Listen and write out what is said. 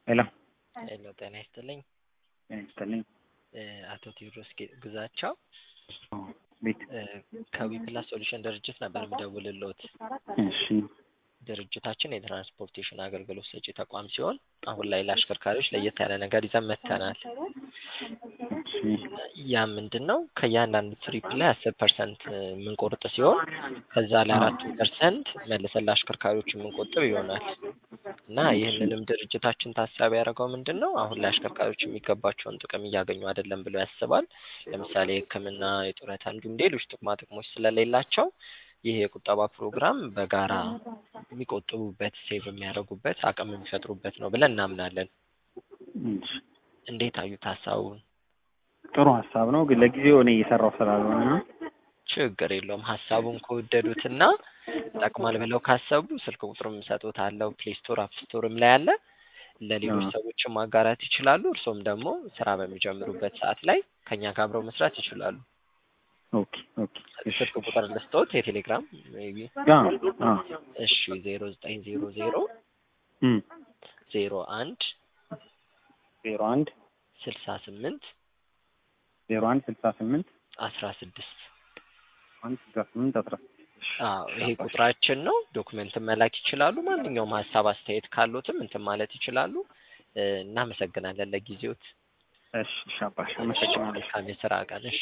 ሄሎ ሄሎ ጤና ይስጥልኝ ጤና ይስጥልኝ። አቶ ቴዎድሮስ ጌ- ግዛቸው አዎ፣ ቤት ከዊፕላስ ሶሉሽን ድርጅት ነበር የምደውልልዎት። እሺ ድርጅታችን የትራንስፖርቴሽን አገልግሎት ሰጪ ተቋም ሲሆን አሁን ላይ ለአሽከርካሪዎች ለየት ያለ ነገር ይዘን መጥተናል። እሺ ያ ምንድን ነው? ከእያንዳንዱ ትሪፕ ላይ አስር ፐርሰንት የምንቆርጥ ሲሆን ከዛ ላይ አራቱ ፐርሰንት መልሰን ለአሽከርካሪዎች የምንቆጥብ ይሆናል እና ይህንንም ድርጅታችን ታሳቢ ያደረገው ምንድን ነው? አሁን ላይ አሽከርካሪዎች የሚገባቸውን ጥቅም እያገኙ አይደለም ብሎ ያስባል። ለምሳሌ ሕክምና፣ የጡረታ እንዲሁም ሌሎች ጥቅማ ጥቅሞች ስለሌላቸው ይህ የቁጠባ ፕሮግራም በጋራ የሚቆጥቡበት ሴቭ የሚያደርጉበት አቅም የሚፈጥሩበት ነው ብለን እናምናለን። እሺ እንዴት አዩት ሀሳቡን? ጥሩ ሀሳብ ነው፣ ግን ለጊዜው እኔ እየሰራሁ ስላልሆነ ነው። ችግር የለውም። ሀሳቡን ከወደዱትና ይጠቅማል ብለው ካሰቡ ስልክ ቁጥሩም እሰጥዎታለሁ። ፕሌይ ስቶር፣ አፕ ስቶርም ላይ አለ። ለሌሎች አዎ። ሰዎችም ማጋራት ይችላሉ። እርሶም ደግሞ ስራ በሚጀምሩበት ሰዓት ላይ ከኛ ጋር አብረው መስራት ይችላሉ። ኦኬ ኦኬ እሺ ስልክ ቁጥር ልስጥዎት የቴሌግራም ሜይ ቢ አዎ አዎ እሺ ዜሮ ዘጠኝ ዜሮ ዜሮ እም ዜሮ አንድ ዜሮ አንድ ስልሳ ስምንት ዜሮ አንድ ስልሳ ስምንት አስራ ስድስት አንድ ስልሳ ስምንት አስራ እሺ አዎ ይሄ ቁጥራችን ነው። ዶክመንትን መላክ ይችላሉ። ማንኛውም ሀሳብ አስተያየት ካሉትም እንትን ማለት ይችላሉ። እ፣ እናመሰግናለን ለጊዜዎት። እሺ እሺ አባሽ አመሰግናለሁ። መልካም የስራ ቀን። እሺ